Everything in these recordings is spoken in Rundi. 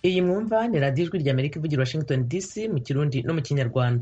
iyi mwumva ni radiyo ijwi rya amerika ivugira washington dc mu kirundi no mu kinyarwanda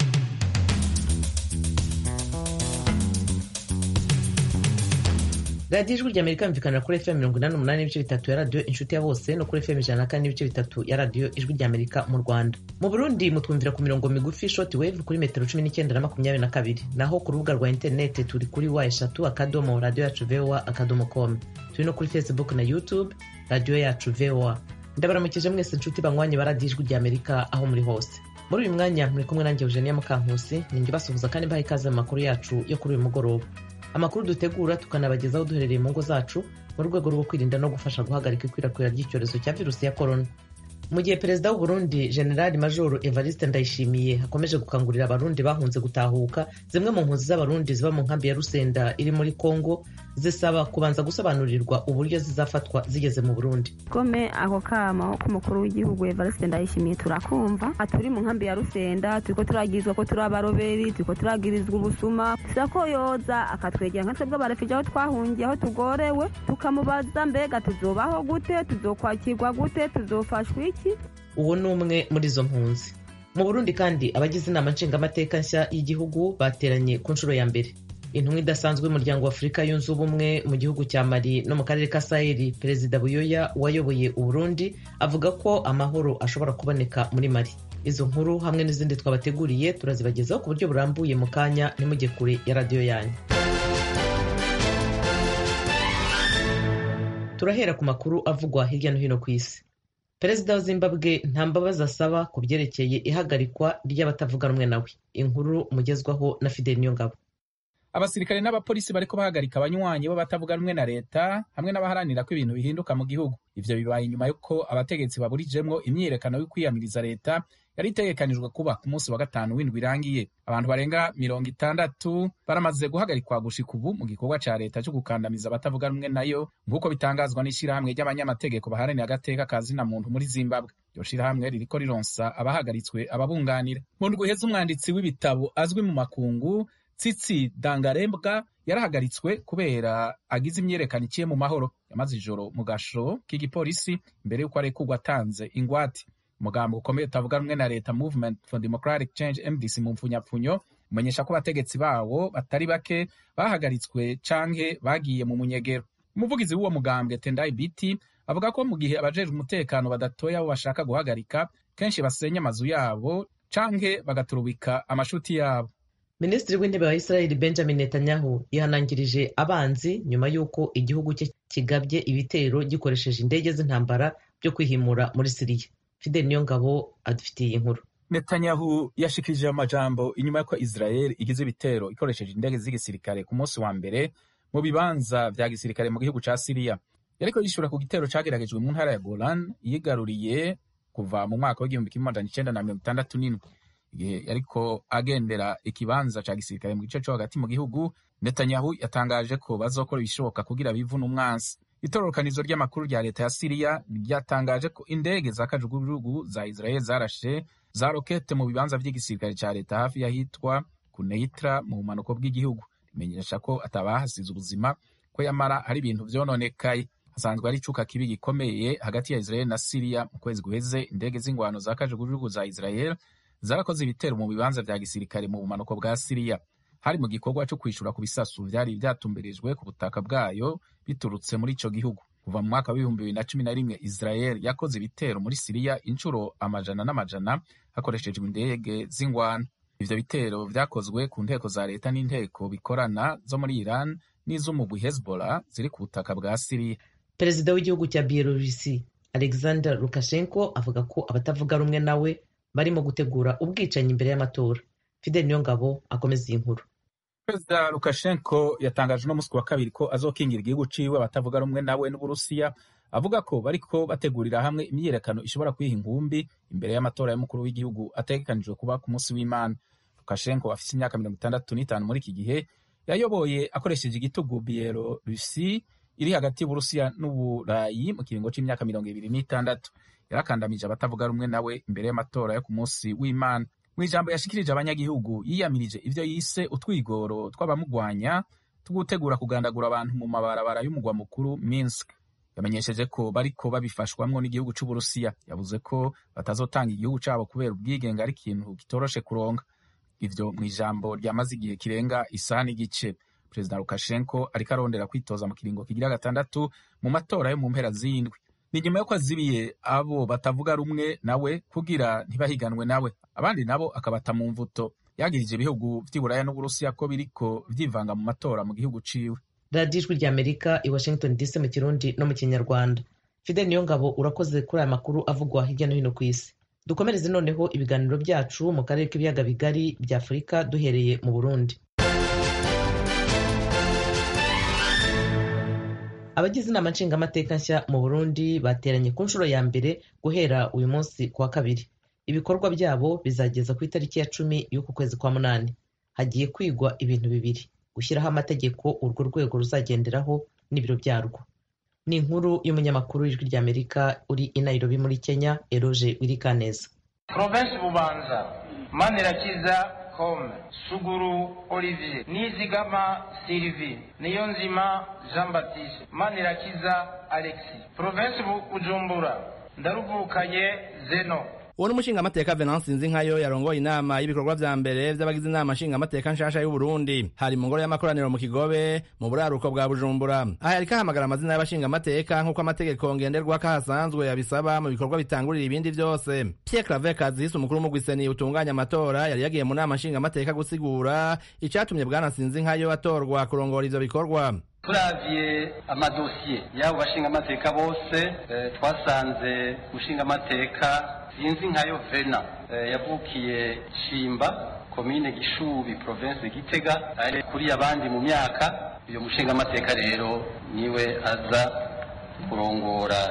radiyo ijwi rya amerika yumvikanira kuri fm mirongo inani n'umunani n'ibice bitatu ya radiyo inshuti ya bose no kuri fm ijana na kane n'ibice bitatu ya radiyo ijwi rya amerika mu rwanda mu burundi mutwumvira ku mirongo migufi shoti wave kuri metero cumi n'icyenda na makumyabiri na kabiri naho ku rubuga rwa interineti turi kuri wa eshatu akadomo radiyo yacu voa akadomo com turi no kuri facebook na youtube radiyo yacu voa ndabaramukije mwese inshuti banywanye ba radiyo ijwi rya amerika aho muri hose muri uyu mwanya muri kumwe nanjye eugenia mukankusi ninjye basuhuza kandi mbaha ikaze mu makuru yacu yo kuri uyu mugoroba amakuru dutegura tukanabagezaho duherereye mu ngo zacu mu rwego rwo kwirinda no gufasha guhagarika ikwirakwira ry'icyorezo cya virusi ya korona mu gihe perezida w'uburundi generali majoro evariste ndayishimiye akomeje gukangurira abarundi bahunze gutahuka zimwe mu mpunzi z'abarundi ziba mu nkambi ya rusenda iri muri kongo zisaba kubanza gusobanurirwa uburyo zizafatwa zigeze mu burundi gome ako kamo k'umukuru w'igihugu evariste ndayishimiye turakumva turi mu nkambi ya rusenda turiko turagizwa ko turi abaroberi turiko turagirizwa ubusuma tusa ko yoza akatwegera nka twebwe abarefije aho twahungiye aho tugorewe tukamubaza mbega tuzobaho gute tuzokwakirwa gute tuzofashwa iki uwo ni umwe muri izo mpunzi mu burundi kandi abagize inama nshingamateka nshya y'igihugu bateranye ku nshuro ya mbere intumwa idasanzwe y'umuryango wa afurika yunze ubumwe mu gihugu cya mali no mu karere ka saheli perezida buyoya wayoboye uburundi avuga ko amahoro ashobora kuboneka muri mali izo nkuru hamwe n'izindi twabateguriye turazibagezaho ku buryo burambuye mu kanya ntimujye kure ya radiyo yanyu turahera ku makuru avugwa hirya no hino ku isi perezida wa zimbabwe nta mbabazi asaba ku byerekeye ihagarikwa ry'abatavuga rumwe nawe inkuru mugezwaho na fideli niyongabo abasirikare n'abapolisi bariko bahagarika abanywanyi b'abatavuga rumwe na leta hamwe n'abaharanira ko ibintu bihinduka mu gihugu ivyo bibaye inyuma y'uko abategetsi baburijemwo imyiyerekano yo kwiyamiriza leta yari itegekanijwe kuba ku munsi wa gatanu w'indwi irangiye abantu barenga mirongo itandatu baramaze guhagarikwa gushika ubu mu gikorwa ca leta co gukandamiza abatavuga rumwe nayo nk'uko bitangazwa n'ishirahamwe ry'abanyamategeko baharanira agateka ka zina muntu muri zimbabwe iryo shirahamwe ririko rironsa abahagaritswe ababunganira mu ndwi iheze umwanditsi w'ibitabo azwi mu makungu tsitsi dangarembwa yarahagaritswe kubera agize imyerekano iciye mu mahoro yamaze ijoro mu gasho k'igipolisi imbere y'uko arekurwa atanze ingwate umugambo ukomeye utavuga rumwe na leta movement for democratic change mdc mu mpfunyapfunyo umenyesha ko abategetsi bawo batari bake bahagaritswe canke bagiye mu munyegero umuvugizi w'uwo mugambwe tendai biti avuga ko mu gihe abajejwe umutekano badatoya abo bashaka guhagarika kenshi basenya amazu yabo canke bagaturubika amashuti yabo minisitiri w'intebe wa israel benjamin netanyahu yihanangirije abanzi nyuma y'uko igihugu cye kigabye ibitero gikoresheje indege z'intambara byo kwihimura muri siriya fidel niyo ngabo adufitiye inkuru netanyahu yashikirije amajambo inyuma y'uko israel igize ibitero ikoresheje indege z'igisirikare ku munsi wa mbere mu bibanza vya gisirikare mu gihugu ca siriya yariko yishura ku gitero cageragejwe mu ntara ya golan yigaruriye kuva mu mwaka w'igihumbi kimwe amajana icenda na mirongo itandatu n'indwi igihe yariko agendera ikibanza ca gisirikare mu gice co hagati mu gihugu netanyahu yatangaje ko bazokora ibishoboka kugira bivune umwansi itororokanizo ry'amakuru rya leta ya siriya ryatangaje ko indege za kajugujugu za israel zarashe za rokete mu bibanza vy'igisirikare ca leta hafi y'ahitwa kuneitra mu bumanuko bw'igihugu rimenyesha ko atabahasize ubuzima ko yamara hari ibintu vyononekaye hasanzwe hari icuka kibi gikomeye hagati ya israel na siriya mu kwezi guheze indege z'ingwano za kajugujugu za israel zarakoze ibitero mu bibanza vya gisirikare mu bumanuko bwa siriya hari mu gikorwa cyo kwishura ku bisasu vyari vyatumbirijwe ku butaka bwayo biturutse muri ico gihugu kuva mu mwaka w'ibihumbi bibiri na cumi na rimwe israel yakoze ibitero muri siriya inshuro amajana n'amajana hakoreshejwe indege z'ingwano ivyo bitero vyakozwe ku nteko za leta n'inteko bikorana zo muri iran n'iz'umugwi hezbollah ziri ku butaka bwa siriya perezida w'igihugu cya bielorusi alexander lukashenko avuga ko abatavuga rumwe nawe barimo gutegura ubwicanyi imbere y'amatora fidel niyongabo akomeza iyi nkuru perezida lukashenko yatangaje uno musi wa kabiri ko azokingira igihugu ciwe abatavuga rumwe nawe n'uburusiya avuga ko bariko bategurira hamwe imyiyerekano ishobora kwiha inkumbi imbere y'amatora y'umukuru w'igihugu ategekanijwe kuba ku munsi w'imana lukashenko afise imyaka mirongo itandatu n'itanu muri iki gihe yayoboye akoresheje igitugu bielorusi iri hagati y'uburusiya n'uburayi mu kiringo c'imyaka mirongo ibiri n'itandatu yarakandamije abatavuga rumwe nawe imbere y'amatora yo ku munsi w'imana mu ijambo yashikirije abanyagihugu yiyamirije ivyo yise utwigoro tw'abamugwanya two gutegura kugandagura abantu mu mabarabara y'umugwa mukuru minsk yamenyesheje ko bariko babifashwamwo n'igihugu c'uburusiya yavuze ko batazotanga igihugu cabo kubera ubwigenge ari ikintu kitoroshe kuronka ivyo mw'ijambo ryamaze igihe kirenga isaha n'igice perezida lukashenko ariko arondera kwitoza mu kiringo kigira gatandatu mu matora yo mu mpera z'indwi ni nyuma yuko azibiye abo batavuga rumwe nawe kugira ntibahiganwe nawe abandi nabo akabata mu mvuto yagirije ibihugu vy'iburaya n'uburusiya ko biriko vyivanga mu matora mu gihugu ciwe radiyo ijwi ry'amerika i washington dc mu kirundi no mu kinyarwanda fide niyo ngabo urakoze kuri aya makuru avugwa hirya no hino ku isi dukomereze noneho ibiganiro byacu mu karere k'ibiyaga bigari bya afurika duhereye mu burundi abagize inama nshingamateka nshya mu burundi bateranye ku nshuro ya mbere guhera uyu munsi ku wa kabiri ibikorwa byabo bizageza ku itariki ya cumi y'uku kwezi kwa munani hagiye kwigwa ibintu bibiri gushyiraho amategeko urwo rwego ruzagenderaho n'ibiro byarwo ni inkuru y'umunyamakuru w'ijwi ry'amerika uri i nairobi muri kenya eroge wirikaneza provensi bubanza manirakiza kome suguru olivier nizigama sylvie niyonzima jean baptiste manirakiza alexi provensi bujumbura ndaruvukanye zeno uwo ni umushingamateka venance nzinkayo yarongoye inama y'ibikorwa vya mbere vy'abagize inama nshingamateka nshasha y'uburundi hari mu ngoro y'amakoraniro mu kigobe mu buraruko bwa bujumbura aha yariko ahamagara amazina y'abashingamateka nk'uko amategeko ngenderwako ahasanzwe yabisaba mu bikorwa bitangurira ibindi vyose pierre claver kazisi umukuru w'umugwiseni utunganya amatora yari yagiye mu nama nshingamateka gusigura icatumye bwana nsinzinkayo atorwa kurongora ivyo bikorwa turavye amadosiye y'abo bashingamateka bose twasanze umushingamateka sinzi nkayo vena yavukiye shimba komine gishubi province gitega ari kuri abandi mu myaka uyo mushingamateka rero niwe aza kurongora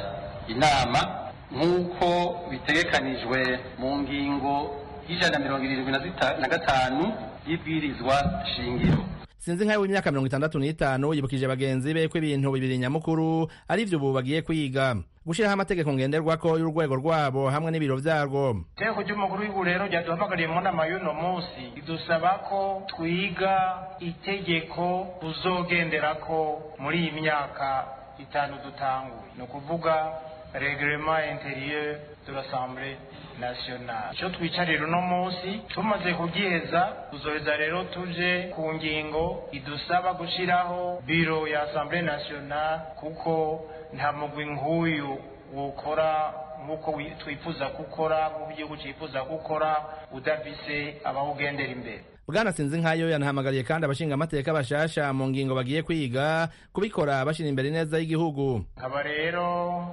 inama nk'uko bitegekanijwe mu ngingo y'ijana na mirongo irindwi na gatanu y'ibwirizwa shingiro sinzi nkayo w'imyaka mirongo itandatu n'itanu yibukije bagenzi be ko ibintu bibiri nyamukuru ari vyo ubu bagiye kwiga gushiraho amategeko ngenderwako y'urwego rwabo hamwe n'ibiro vyarwo iteko ry'umukuru w'igihugu rero ryaduhamagariye mu nama y'uno munsi ridusaba ko twiga itegeko tuzogenderako muri iyi myaka itanu dutanguye ni ukuvuga reglement interieur de l'assemblée nationale icyo twicarira uno munsi tumaze kugiheza tuzoheza rero tuje ku ngingo idusaba gushyiraho biro ya assemblée nationale kuko nta mugwi nk'uyu wokora nk'uko twifuza gukora nk'uko igihugu cyifuza gukora udafise abawugendera imbere bwana sinzi nkayo yanahamagariye kandi abashingamateka bashasha mu ngingo bagiye kwiga kubikora bashira imbere ineza y'igihugu nkaba rero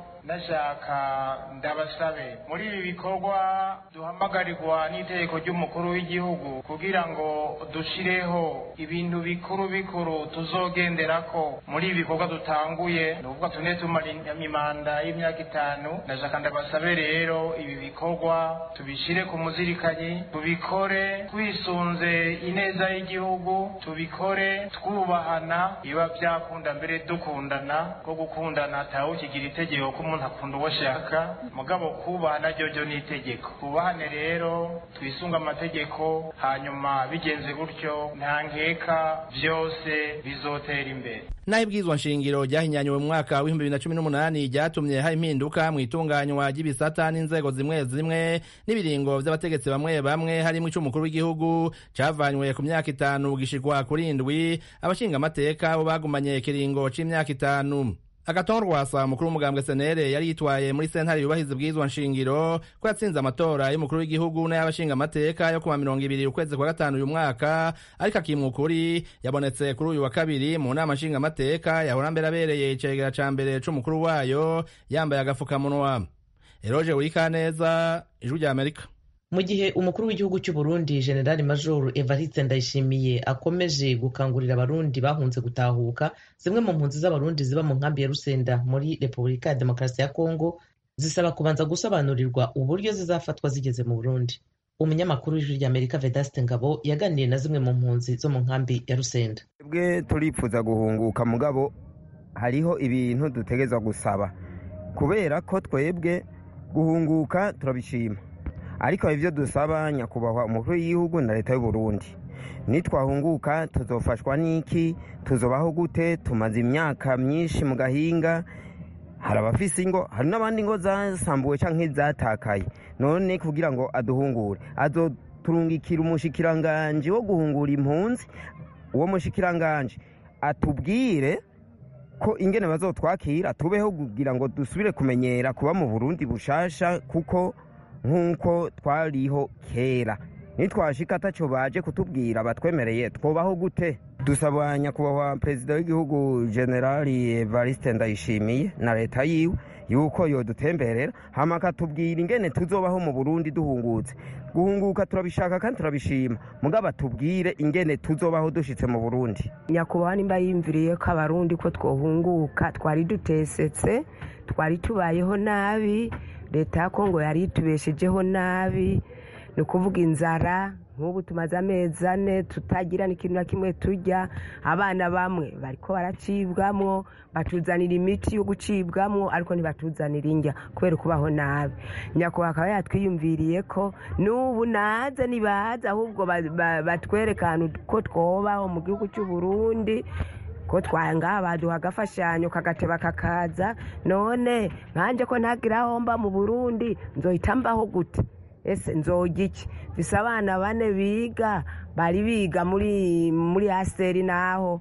ndashaka ndabasabe muri ibi bikorwa duhamagarirwa n'itegeko ry'umukuru w'igihugu kugira ngo dushireho ibintu bikuru bikuru tuzogenderako muri ibi bikorwa dutanguye ni ukuvuga tune tumara imanda y'imyaka itanu ndashaka ndabasabe rero ibi bikorwa tubishire ku muzirikanyi tubikore twisunze ineza y'igihugu tubikore twubahana biba byakunda mbere dukundana ko gukundana atawukigira itegeko ko umuntu akunda uwo ashaka mugabo kubahana ryo ni itegeko twubahane rero twisunge amategeko hanyuma bigenze gutyo nta nkeka byose bizotera imbere naho ibwirizwa nshingiro ryahinyanyuwe mu mwaka w'ibihumbi bibiri na cumi n'umunani ryatumye hari impinduka mu itunganywa ry'ibisata n'inzego zimwe zimwe n'ibiringo vy'abategetsi bamwe bamwe harimwo ic'umukuru w'igihugu cavanywe ku myaka itanu gishikwa kuri indwi abashingamateka bo bagumanye ikiringo c'imyaka itanu agaton rwasa umukuru w'umugambwe senere yari yitwaye muri sentare yubahiriza ibwirizwa nshingiro ko yatsinze amatora y'umukuru w'igihugu n'ay'abashingamateka yo kuwa mirongo ibiri ukwezi kwa gatanu uyu mwaka ariko akimwa ukuri yabonetse kuri uyu wa kabiri mu nama nshingamateka yahora mbere abereye icegera ca mbere c'umukuru wayo yambaye agafukamunwa eroje wurikaneza ijwi rya amerika mu gihe umukuru w'igihugu cy'u Burundi generali major evariste ndayishimiye akomeje gukangurira abarundi bahunze gutahuka zimwe mu mpunzi z'abarundi ziba mu nkambi ya rusenda muri repubulika ya demokarasi ya kongo zisaba kubanza gusobanurirwa uburyo zizafatwa zigeze mu burundi umunyamakuru w'ijwi ry'amerika vedaste ngabo yaganiriye na zimwe mu mpunzi zo mu nkambi ya rusenda twebwe turifuza guhunguka mugabo hariho ibintu dutegerezwa gusaba kubera ko twebwe guhunguka turabishima ariko ibyo dusaba nyakubahwa umukuru w'igihugu na leta y'u Burundi nitwahunguka tuzofashwa n'iki tuzobaho gute tumaze imyaka myinshi mu gahinga hari abafise ingo hari n'abandi ngo zasambuwe canke zatakaye none kugira ngo aduhungure azoturungikira umushikiranganje wo guhungura impunzi uwo mushikiranganje atubwire ko ingene bazotwakira tubeho kugira ngo dusubire kumenyera kuba mu burundi bushasha kuko nk'uko twariho kera nitwashika ataco baje kutubwira batwemereye twobaho gute dusaba nyakubahwa perezida w'igihugu generali evariste ndayishimiye na leta yiwe yuko yodutemberera hama akatubwira ingene tuzobaho mu burundi duhungutse guhunguka turabishaka kandi turabishima mugabo atubwire ingene tuzobaho dushitse mu burundi nyakubahwa nimba yiyumviriye ko abarundi ko twohunguka twari dutesetse twari tubayeho nabi leta ya kongo yari itubeshejeho nabi ni ukuvuga inzara nk'ubu tumaze amezi ane tutagira n'ikintu na kimwe tujya abana bamwe bariko baracibwamwo batuzanira imiti yo gucibwamwo ariko ntibatuzanira indya kubera ukubaho nabi nyakubahwa akaba yatwiyumviriye ko n'ubu naze nibaza ahubwo batwereka ahantu ko twobaho mu gihugu cy'u Burundi ko twanga baduha agafashanyo kagateba kakaza none nkanje ko ntagira aho mba mu burundi nzohita mbaho gute ese nzoga iki bisa abana bane biga bari biga muri muri aseri naho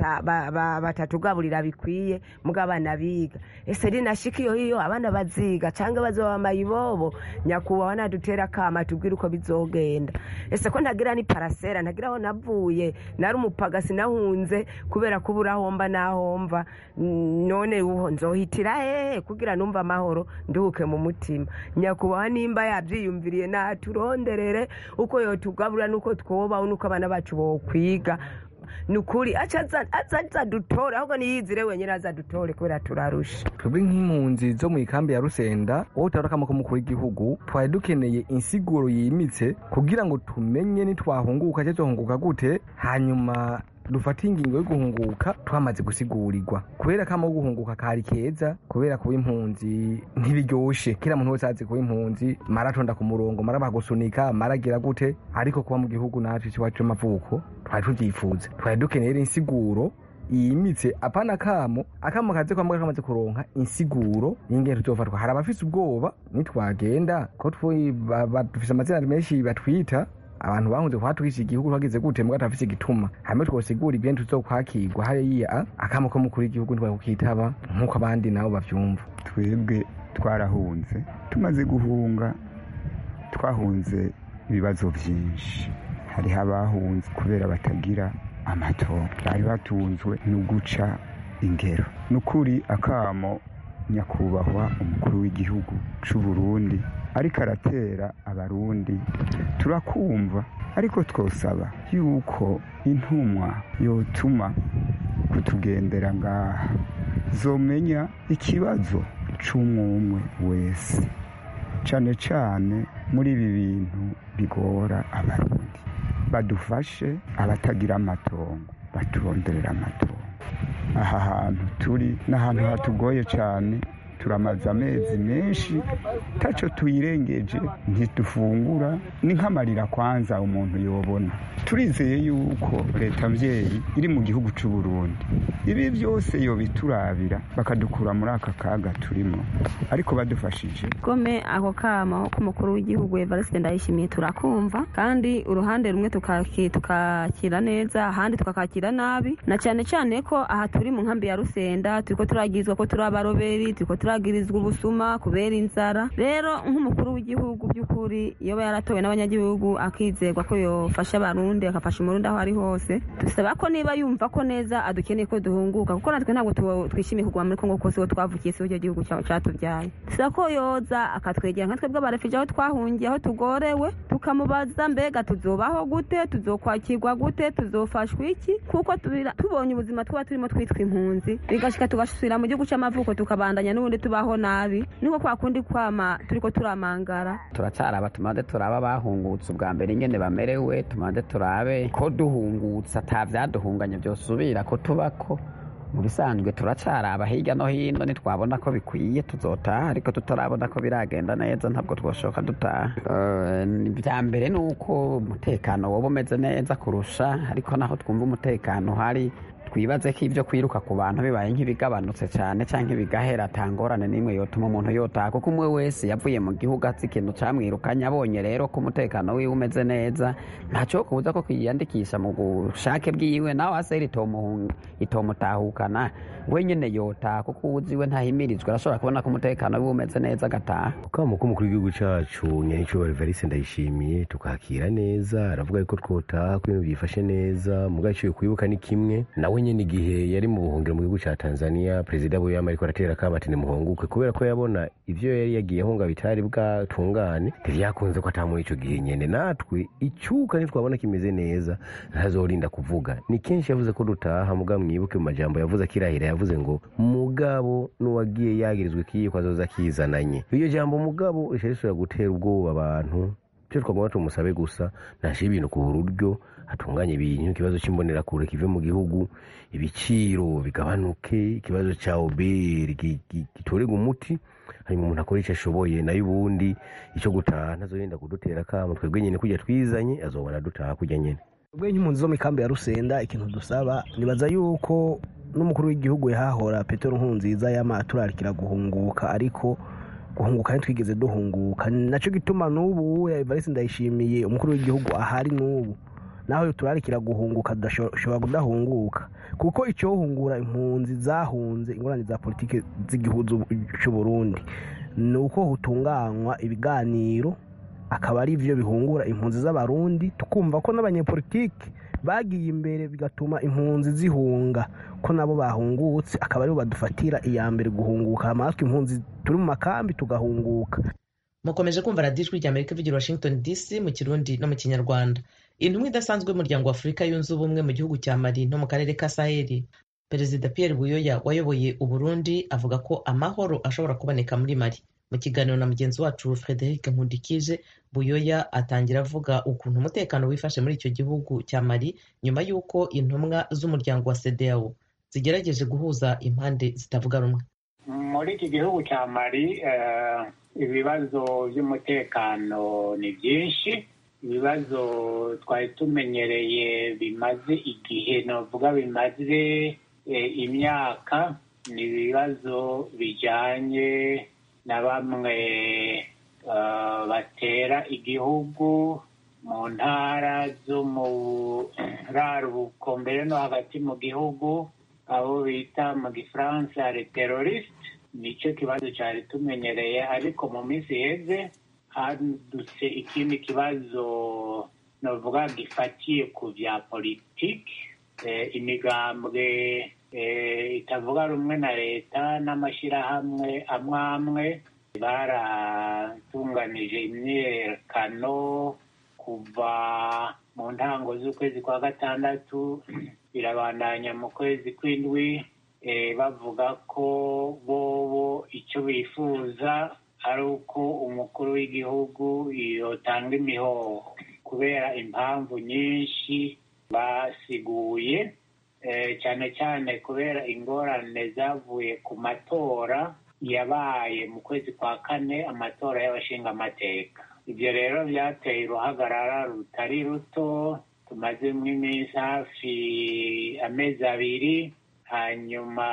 batatugaburira bikwiye mugo abana biga ese rinashika iyo hiyo abana baziga cyangwa bazoba mayibobo nyakubahwa nadutera akama tubwire uko bizogenda ese ko ntagira ni parasera ntagira aho navuye nari umupagasi nahunze kubera kubura aho mba naho mva none uho nzohitira hehe kugira numva amahoro nduhuke mu mutima nyakubahwa nimba yabyiyumviriye naturonderere uko yotugaburira nuko twobaho nuko abana bacu bokwiga ni ukuri azadutore ahubwo niyizire wenyine azadutore kubera turarusha twebwe nk'impunzi zo mu ikambi ya rusenda wowe utabona ko mukuru w'igihugu twari dukeneye insiguro yimitse kugira ngo tumenye nitwahunguka cyangwa tuhunguka gute hanyuma dufate ingingo yo guhunguka twamaze gusigurirwa kubera ko amaho guhunguka kari keza kubera kuba impunzi ntibiryoshe kera muntu wese azi kuba impunzi maratonda ku murongo mara bagusunika maragira gute ariko kuba mu gihugu natwe iwacu c'amavuko twari tuvyifuza twari dukeneye insiguro yimitse apana kamo akamo kaze kwambwa kamaze kuronka insiguro y'ingene tuzofatwa hari abafise ubwoba nitwagenda ko dufise amazina menshi batwita abantu bahunze kuhatwisha igihugu twagize gute mbwa tafise igituma hamwe twosigura ibyo tuzokwakirwa hariya akamo ko mukuru w'igihugu ntibakukitaba nk'uko abandi nabo bavyumva twebwe twarahunze tumaze guhunga twahunze ibibazo byinshi hariho abahunze kubera batagira amatongo bari batunzwe no guca ingero ni ukuri akamo nyakubahwa umukuru w'igihugu c'u Burundi ariko aratera abarundi turakumva ariko twosaba yuko intumwa yotuma kutugendera ngaha zomenya ikibazo c'umwumwe wese cane cane muri ibi bintu bigora abarundi badufashe abatagira amatongo baturonderera amatongo aha hantu turi n'ahantu hatugoye cyane turamaze amezi menshi taco tuyirengeje ntidufungura ni nk'amarira kwanza umuntu yobona turizeye yuko leta mvyeyi iri mu gihugu c'u Burundi ibi byose yobiturabira bakadukura muri aka kaga turimo ariko badufashije gome ako kama k'umukuru w'igihugu Evariste Ndayishimiye turakumva kandi uruhande rumwe tukakira neza ahandi tukakakira nabi na cyane cyane ko aha turi mu nkambi ya Rusenda turiko turagizwa ko turi abaroberi turiko turagirizwa ubusuma kubera inzara rero nk'umukuru w'igihugu by'ukuri iyo yaratowe n'abanyagihugu akizerwa ko yofasha abarundi akafasha umurundi aho ari hose dusaba ko niba yumva ko neza adukeneye ko duhunguka kuko natwe ntabwo twishimiye kuguma muri kongo kose aho twavukiye si cyo gihugu cyatubyaye dusaba ko yoza akatwegera nka twebwe abarefije aho twahungiye aho tugorewe tukamubaza mbega tuzobaho gute tuzokwakirwa gute tuzofashwa iki kuko tubonye ubuzima twaba turimo twitwa impunzi bigashika tugasubira mu gihugu cy'amavuko tukabandanya n'ubundi tubaho nabi niko kwa kundi kwama turiko turamangara turacaraba tumaze turaba bahungutse ubwa mbere ingene bamerewe tumaze turabe ko duhungutse ata vyaduhunganya vyosubira ko tubako mu bisanzwe turacaraba hirya no hino nitwabona ko bikwiye tuzotaha ariko tutarabona ko biragenda neza ntabwo twoshoka dutaha bya mbere ni uko umutekano woba umeze neza kurusha ariko naho twumva umutekano uhari twibaze ko ibyo kwiruka ku bantu bibaye nk'ibigabanutse cyane cyangwa ibigahera atangorane n'imwe yotuma umuntu yotaha kuko umwe wese yavuye mu gihugu azi ikintu camwirukanye abonye rero ko umutekano wiwe umeze neza ntacyo kubuza ko kwiyandikisha mu bushake bwiwe nawe aseri itomutahukana we nyine yotaha kuko uzi we ntahimirizwa arashobora kubona ko umutekano wiwe umeze neza agataha ukaba k'umukuru w'igihugu cyacu nyahicubahiro varisi ndayishimiye tukakira neza aravuga yuko twotaha ko ibintu byifashe neza mu gaciro kwibuka ni kimwe nawe nyine igihe yari mu buhungiro mu gihugu cya tanzania perezida buyama ariko aratera akabati nimuhunguke kubera ko yabona ibyo yari yagiye ahunga bitari bwatungane ntibyakunze ko atamuha icyo gihe nyine natwe icyuka ntitwabona kimeze neza ntazorinda kuvuga ni kenshi yavuze ko dutaha muga mwibuke mu majambo yavuze akirahira yavuze ngo mugabo n'uwagiye yagirizwa ikiyiko azoza akizananye iryo jambo mugabo rishobora gutera ubwoba abantu icyo twagomba tumusabe gusa ntashyire ibintu ku buryo hatunganye ibintu ikibazo cy'imbonerakure kive mu gihugu ibiciro bigabanuke ikibazo cya oberi gitorerwa umuti hanyuma umuntu akora icyo ashoboye nayo ubundi icyo gutaha ntazogenda kudutera akamo twebwe nyine kujya twizanye azobona dutaha kujya nyine ubwo nk'impunzi zo mu ikambi ya rusenda ikintu dusaba nibaza yuko n'umukuru w'igihugu yahahora petero nkunziza yama turarikira guhunguka ariko guhunguka ntitwigeze duhunguka nacyo gituma n'ubu evariste ndayishimiye umukuru w'igihugu ahari n'ubu naho turarikira guhunguka dushobora kudahunguka kuko icyohungura impunzi zahunze ingorane za politiki z'igihugu cy'u Burundi ni uko hutunganywa ibiganiro akaba ari byo bihungura impunzi z'abarundi tukumva ko n'abanyepolitiki bagiye imbere bigatuma impunzi zihunga ko nabo bahungutse akaba aribo badufatira iya mbere guhunguka amatwi impunzi turi mu makambi tugahunguka mukomeje kumva radiyo ijwi ry'amerika ivugira washington dc mu kirundi no mu kinyarwanda intumwa idasanzwe y'umuryango wa afurika yunze ubumwe mu gihugu cya mali no mu karere ka saheli perezida pierre buyoya wayoboye uburundi avuga ko amahoro ashobora kuboneka muri mali mu kiganiro na mugenzi wacu frederic nkundikije buyoya atangira avuga ukuntu umutekano wifashe muri icyo gihugu cya mali nyuma y'uko intumwa z'umuryango wa cedeao zigerageje guhuza impande zitavuga rumwe muri iki gihugu cya mali ibibazo by'umutekano ni byinshi ibibazo twari tumenyereye bimaze igihe navuga bimaze imyaka ni ibibazo bijyanye na bamwe batera igihugu mu ntara zo mu raruko mbere no hagati mu gihugu abo bita mu gifaransa teroriste nicyo kibazo cyari tumenyereye ariko mu minsi iheze hadutse ikindi kibazo navuga gifatiye ku bya politiki imigambwe itavuga rumwe na leta n'amashyirahamwe amwe amwe baratunganije imyiyerekano kuva mu ntango z'ukwezi kwa gatandatu birabandanya mu kwezi kw'indwi bavuga ko bobo icyo bifuza ari uko umukuru w'igihugu yotanga imihoho kubera impamvu nyinshi basiguye cyane cyane kubera ingorane zavuye ku matora yabaye mu kwezi kwa kane amatora y'abashingamateka ibyo rero byateye uruhagarara rutari ruto tumazemo iminsi hafi amezi abiri hanyuma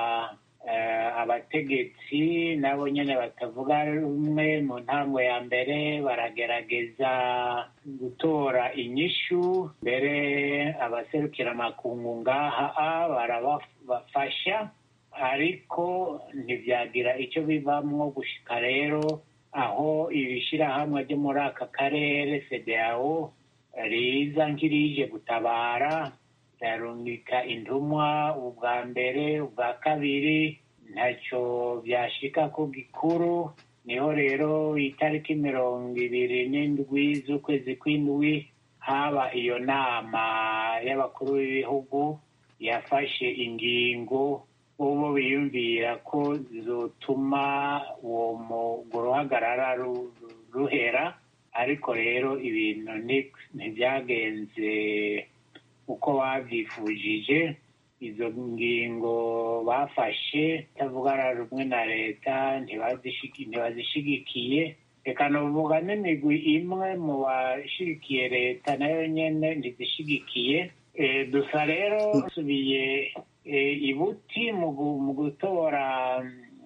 abategetsi nabo nyine batavuga rumwe mu ntango ya mbere baragerageza gutora inyishu mbere abaserukira amakungu ngaha barabafasha ariko ntibyagira icyo bivamo gushika rero aho ibishyirahamwe byo muri aka karere federawo riza nk'irije gutabara rirarungika intumwa ubwa mbere ubwa kabiri ntacyo byashika ku gikuru niho rero itariki mirongo ibiri n'indwi z'ukwezi kw'indwi haba iyo nama y'abakuru b'ibihugu yafashe ingingo ubu biyumvira ko zotuma uwo ruhagarara ruhera ariko rero ibintu ntibyagenze uko babyifujije izo ngingo bafashe itavugana rumwe na leta ntibazishigikiye reka nuvuga n'imigwi imwe mu bashigikiye leta nayo nyine ntizishigikiye Eh, dusa rero dusubiye eh, ibuti mu gu- mu gutora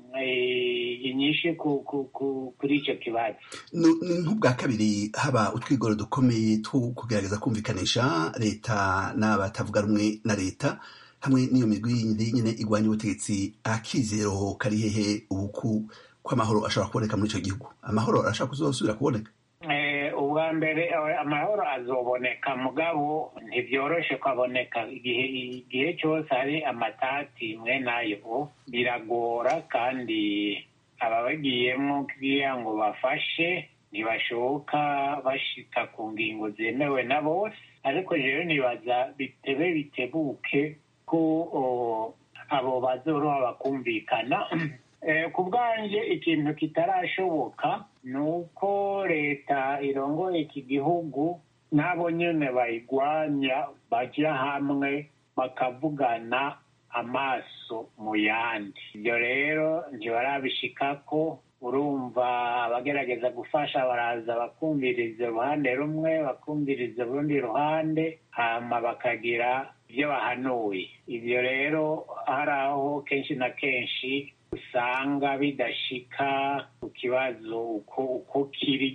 eh, inyinshi ku- ku- ku- kuri icyo kibazo Nu- ni nk'ubwa kabiri haba utwigoro dukomeye two kugerageza kumvikanisha leta n'abatavuga rumwe na leta hamwe n'iyo migwi yindi nyine igwanya ubutegetsi akizero kari hehe ubuku kw'amahoro ashobora kuboneka muri icyo gihugu amahoro arashobora kuzosubira kuboneka Eh, ubwa mbere eh, amahoro azoboneka mugabo ntibyoroshe kwaboneka igihe igihe cyose hari amatati mwe nayo biragora kandi ababagiyemo kugira ngo bafashe ntibashoboka bashika ku ngingo zemewe na bose ariko rero nibaza bitebe bitebuke ko o, abo bazoroha bakumvikana Eh, ku bwanjye ikintu kitarashoboka ni uko leta irongoye iki gihugu n'abo nyine bayigwanya bajya hamwe bakavugana amaso mu yandi ibyo rero ntibarabishikako urumva abagerageza gufasha baraza bakumviriza uruhande rumwe bakumviriza urundi ruhande hama bakagira ibyo bahanuye ibyo rero hari aho kenshi na kenshi usanga bidashika ku kibazo uko uko kiri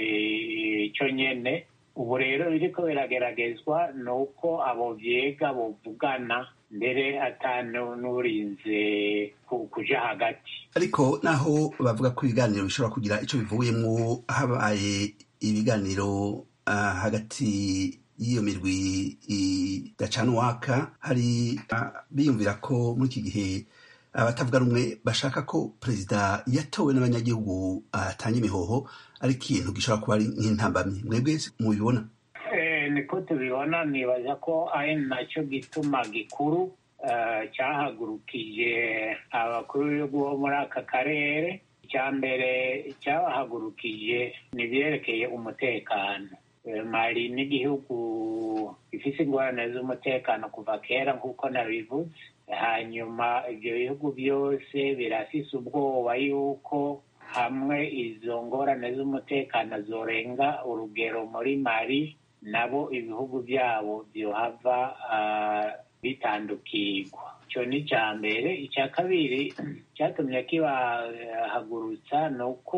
eh, cyo nyene ubu rero biriko birageragezwa ni uko abo vyega bovugana mbere atanu n'urinze ku- kuja hagati ariko naho bavuga ko ibiganiro bishobora kugira icyo bivuyemo habaye ibiganiro ah, hagati y'iyo mirwi idacana uwaka hari ah, biyumvira ko muri iki gihe abatavuga rumwe bashaka ko perezida yatowe n'abanyagihugu atanga imihoho ari ikintu gishobora kuba ari nk'intambamyi mwebwe mubibona Eh, niko tubibona nibaza ko ari nacyo gituma gikuru eh, cyahagurukije abakuru b'ibihugu bo muri aka karere icya mbere cyabahagurukije ni ibyerekeye umutekano Eh, mali n'igihugu gifite ingorane z'umutekano kuva kera nk'uko nabivuze hanyuma ibyo bihugu byose birafise ubwoba yuko hamwe izo ngorane z'umutekano zorenga urugero muri mali nabo ibihugu byabo byohava ah, bitandukirwa icyo ni icya mbere icya kabiri cyatumye kibahagurutsa ni uko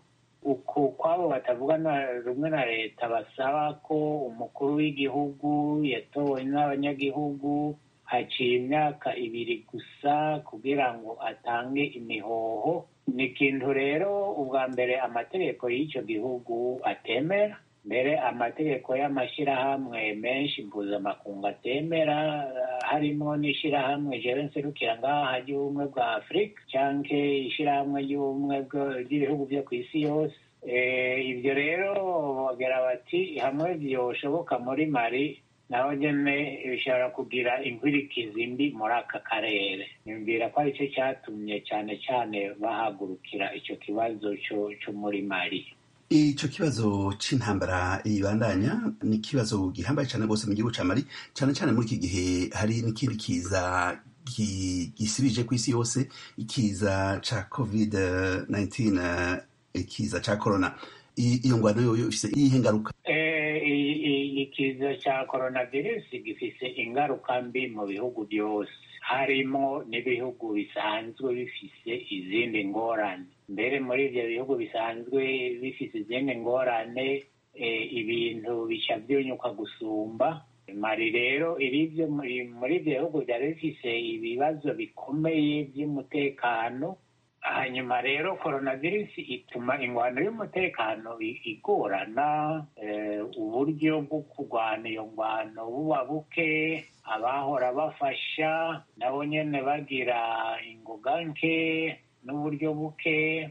uko kwabo batavuga na- rumwe na leta basaba ko umukuru w'igihugu yatowe n'abanyagihugu haciye imyaka ibiri gusa kugira ngo atange imihoho ni ikintu rero ubwa mbere amategeko y'icyo gihugu atemera mbere amategeko y'amashyirahamwe menshi mpuzamakungu atemera eh, harimo n'ishyirahamwe jewe nserukira ngaha ry'ubumwe bwa afurika cyangwa ishyirahamwe ry'ubumwe bwo- ry'ibihugu byo ku isi yose Eh, ibyo rero bagira bati hamwe byoshoboka muri mari naho nyine bishobora kugira inkwirikizi mbi muri aka karere nyumvira ko aricyo cyatumye cyane cyane bahagurukira icyo kibazo cyo cyo muri mari icyo kibazo c'intambara ibandanya ni ikibazo gihambaye cyane rwose mu gihugu ca mali cyane cyane muri iki gihe hari n'ikindi kiza gi- gisibije ku isi yose ikiza ca covid 19 eh, ikiza ca corona I- iyo ngwano yoyo ifise iyihe ngaruka Eh, i- i- ikiza cya coronavirus gifise ingaruka mbi mu bihugu byose harimo n'ibihugu bisanzwe bifise izindi ngorane mbere muri ibyo bihugu bisanzwe bifise izindi ngorane eh, ibintu bica byunyuka gusumba mari rero iri byo muri muri ibyo bihugu byari bifise ibibazo bikomeye by'umutekano hanyuma rero coronavirus ituma ingwano y'umutekano i- igorana eh, uburyo bwo kurwana iyo ngwano buba buke abahora bafasha nabo nyene bagira ingoga nke n'uburyo buke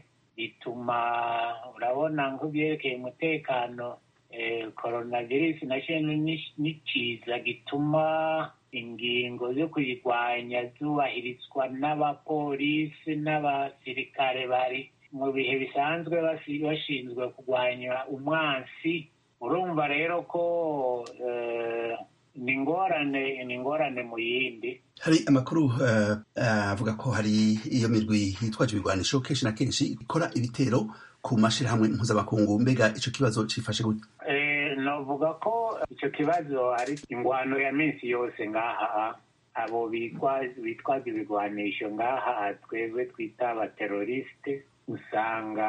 bituma urabona nk'ibyerekeye umutekano eh, coronavirus nacyo ni ni kiza gituma ingingo zo kuyirwanya zubahirizwa n'abapolisi n'abasirikare bari mu bihe bisanzwe basi- bashinzwe kurwanya umwansi urumva rero ko eh, ni ingorane ni ingorane mu yindi hari amakuru eh, eh, avuga ko hari iyo mirwi yitwaje ibigwanisho kenshi na kenshi ikora ibitero ku mashirahamwe mpuzamakungu mbega ico kibazo cifashe gute Eh, no novuga ko icyo kibazo ari ingwano ya minsi yose ngaha abo bitwaza ibigwanisho ngaha twebwe twita abaterorisite usanga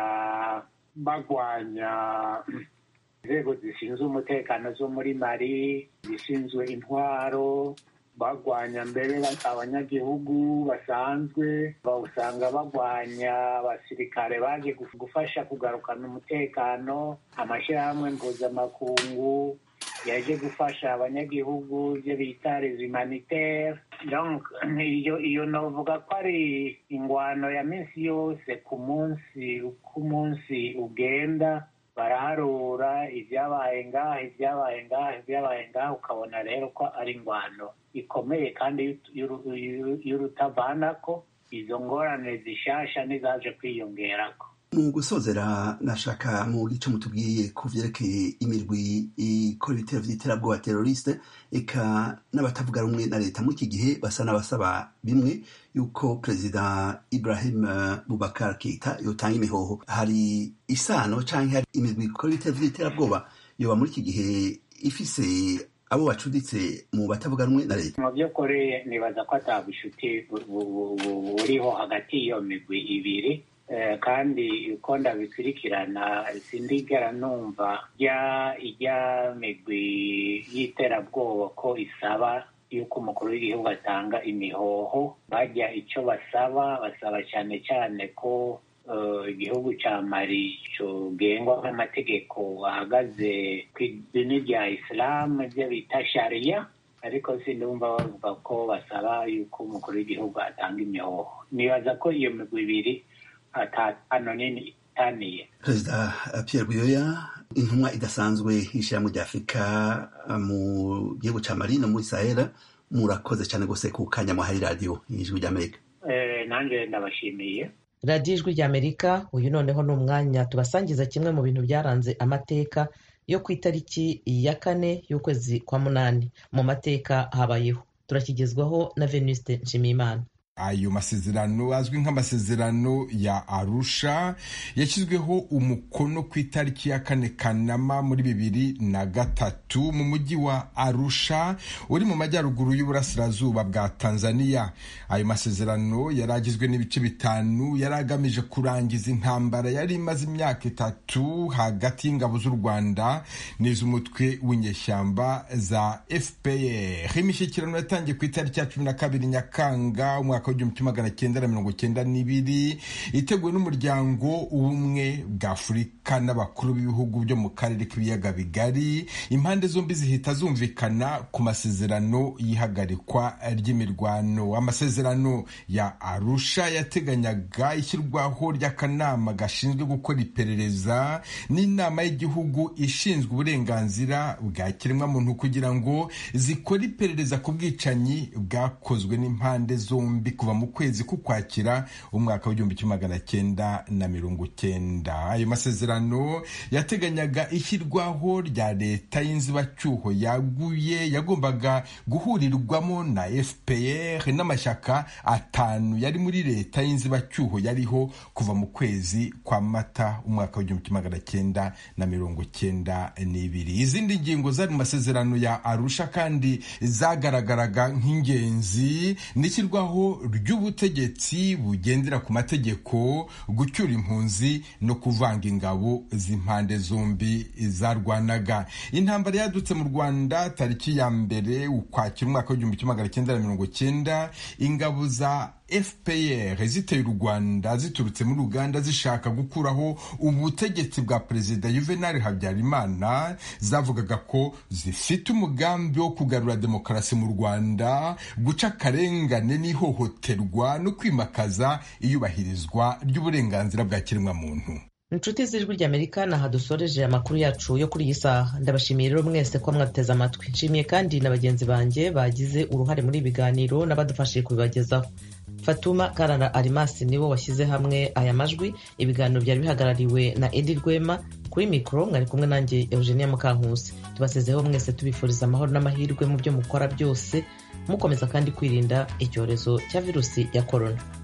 bagwanya inzego zishinzwe umutekano zo muri mari zishinzwe intwaro bagwanya mbere abanyagihugu basanzwe usanga bagwanya abasirikare baje gufasha kugarukana umutekano amashyirahamwe mpuzamakungu yaje gufasha abanyagihugu ibyo bita rezimaniteri iyo iyo navuga ko ari ingwano ya minsi yose ku munsi uko umunsi ugenda baraharura ibyabaye ngaha ibyabaye ngaha ibyabaye ngaha ukabona rero ko ari ingwano ikomeye kandi y'urutavanako izo ngorane zishasha n'izaje kwiyongerako mu gusozera nashaka mu gice mutubwiye ku vyerekeye imirwi ikora ibitero vy'iterabwoba teroriste eka n'abatavuga rumwe na leta muri iki gihe basa n'abasaba bimwe yuko perezida ibrahim bubakar keita yotanga imihoho hari isano canke hari imirwi ikora ibitero vy'iterabwoba yoba muri iki gihe ifise abo bacuditse mu batavuga rumwe na leta mu by'ukuri nibaza ko ata bushuti buriho hagati y'iyo migwi ibiri kandi uko ndabikurikirana sindigera numva ijya migwi y'iterabwoba ko isaba yuko umukuru w'igihugu atanga imihoho bajya icyo basaba basaba cyane cyane ko igihugu cya mari kigengwa n'amategeko ahagaze ku idini rya isilamu ibyo bita shariya ariko sindumva bavuga ko basaba yuko umukuru w'igihugu atanga imihoho nibaza ko iyo migwi ibiri atano nini itaniye perezida pierre buyoya intumwa idasanzwe y'ishyirahamwe rya afurika mu gihugu cya mari no muri sahera murakoze cyane rwose ku kanya muhari radiyo y'ijwi ry'amerika nanjye ndabashimiye radiyo ijwi ry'amerika uyu noneho ni umwanya tubasangiza kimwe mu bintu byaranze amateka yo ku itariki ya kane y'ukwezi kwa munani mu mateka habayeho turakigezwaho na venuste nshimiyimana ayo masezerano azwi nk'amasezerano ya arusha yashyizweho umukono ku itariki ya kane kanama muri bibiri na gatatu mu mujyi wa arusha uri mu majyaruguru y'uburasirazuba bwa tanzania ayo masezerano yari agizwe n'ibice bitanu yari agamije kurangiza intambara yari imaze imyaka itatu hagati y'ingabo z'u rwanda n'iz'umutwe w'inyeshyamba za fpr imishyikirano yatangiye ku itariki ya cumi na kabiri nyakanga umwaka w'igihumbi kimwe magana cyenda na mirongo cyenda n'ibiri iteguwe n'umuryango ubumwe bwa afurika n'abakuru b'ibihugu byo mu karere k'ibiyaga bigari impande zombi zihita zumvikana ku masezerano y'ihagarikwa ry'imirwano amasezerano ya arusha yateganyaga ishyirwaho ry'akanama gashinzwe gukora iperereza n'inama y'igihugu ishinzwe uburenganzira bwa kiremwamuntu kugira ngo zikore iperereza ku bwicanyi bwakozwe n'impande zombi kuva mu kwezi k'ukwakira umwaka w'igihumbi kimwe magana cyenda na mirongo cyenda ayo masezerano yateganyaga ishyirwaho rya leta y'inzibacyuho yaguye yagombaga guhurirwamo na fpr n'amashyaka atanu yari muri leta y'inzibacyuho yariho kuva mu kwezi kwa mata umwaka w'igihumbi kimwe magana cyenda na mirongo cyenda n'ibiri izindi ngingo zari mu masezerano ya arusha kandi zagaragaraga nk'ingenzi n'ishyirwaho ry'ubutegetsi bugendera ku mategeko gucyura impunzi no kuvanga ingabo z'impande zombi zarwanaga intambara yadutse mu rwanda tariki ya mbere ukwakira umwaka w'igihumbi kimwe magana cyenda na mirongo cyenda ingabo za fpr ziteye u rwanda ziturutse muri uganda zishaka gukuraho ubutegetsi bwa perezida juvenal habyarimana zavugaga ko zifite umugambi wo kugarura demokarasi mu rwanda guca akarengane n'ihohoterwa no kwimakaza iyubahirizwa ry'uburenganzira bwa kiremwamuntu inshuti z'ijwi ry'amerika ni aha dusoreje amakuru yacu yo kuri iyi saha ndabashimiye rero mwese ko mwateze amatwi nshimiye kandi na bagenzi banjye bagize uruhare muri ibi biganiro n'abadufashije kubibagezaho fatuma karara arimasi nibo washyize hamwe aya majwi ibiganiro byari bihagarariwe na edi rwema kuri mikoro mwari kumwe nanjye eugenia mukankusi tubasezeho mwese tubifuriza amahoro n'amahirwe mu byo mukora byose mukomeza kandi kwirinda icyorezo cya virusi ya korona